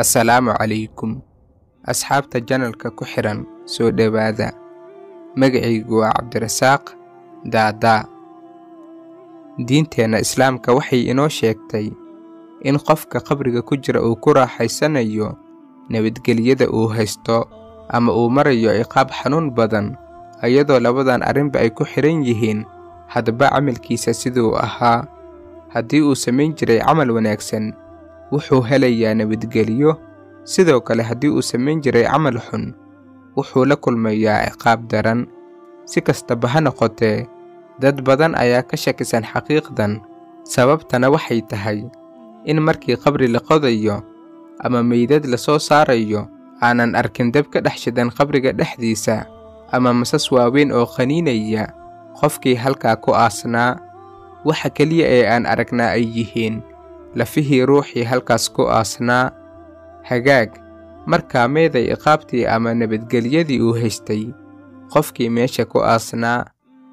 assalaamu calaykum asxaabta janalka ku xidhan soo dhowaada magacaygu waa cabdirasaaq daadaa diinteenna islaamka waxay inoo sheegtay in qofka qabriga ku jira uu ku raaxaysanayo nabadgelyada uu haysto ama uu marayo ciqaab xanuun badan iyadoo labadan arrinba ay ku xidhan yihiin haddaba camalkiisa siduu ahaa haddii uu samayn jiray camal wanaagsan wuxuu helayaa nabadgelyo sidoo kale haddii uu samayn jiray camal xun wuxuu la kulmayaa ciqaab daran si kastaba ha noqotee dad badan ayaa ka shakisan xaqiiqdan sababtana waxay tahay in markii qabri la qodayo ama meydad la soo saarayo aanan arkin dab ka dhex shidan qabriga dhexdiisa ama masas waaweyn oo qaniinaya qofkii halkaa ku aasnaa waxa keliya ee aan aragnaa ay yihiin lafihii ruuxii halkaas ku aasnaa hagaag markaa meeday iqaabtii ama nabadgelyadii uu haystay qofkii meesha ku aasnaa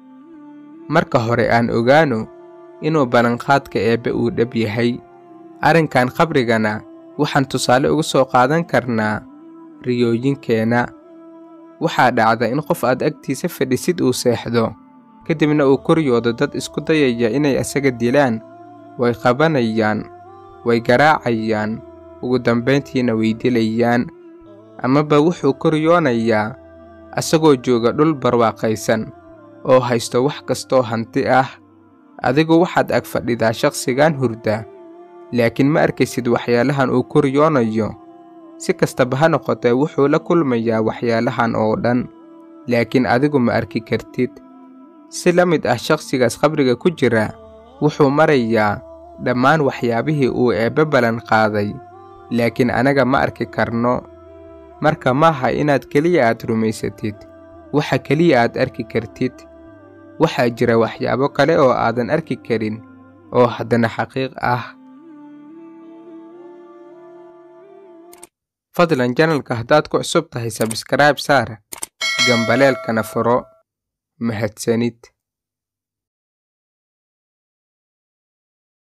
marka hore aan ogaano inuu ballanqaadka eebbe uu dhab yahay arrinkan qabrigana waxaan tusaale uga soo qaadan karnaa riyooyinkeenna waxaa dhacda in qof aad agtiisa fadhisid uu seexdo kadibna uu koryoodo dad isku dayaya inay asaga dilaan way qabanayaan way garaacayaan ugu dambayntiina way dilayaan amaba wuxuu koryoonayaa asagoo jooga dhul barwaaqaysan oo haysto wax kastoo hanti ah adigu waxaad ag fadhidaa shakhsigan hurda laakiin ma arkaysid waxyaalahan uu koryoonayo si kastaba ha noqotee wuxuu la kulmayaa waxyaalahan oo dhan laakiin adigu ma arki kartid si la mid ah shakhsigaas qabriga ku jira wuxuu marayaa dhammaan waxyaabihii uu eebbe ballan qaaday laakiin anaga ma arki karno marka maaha inaad keliya aad rumaysatid waxa keliya aad arki kartid waxaa jira waxyaabo kale oo aadan arki karin oo haddana xaqiiq ah fadlan janalka haddaad ku cusub tahay sabskrayb saar gambaleelkana furo mahadsanid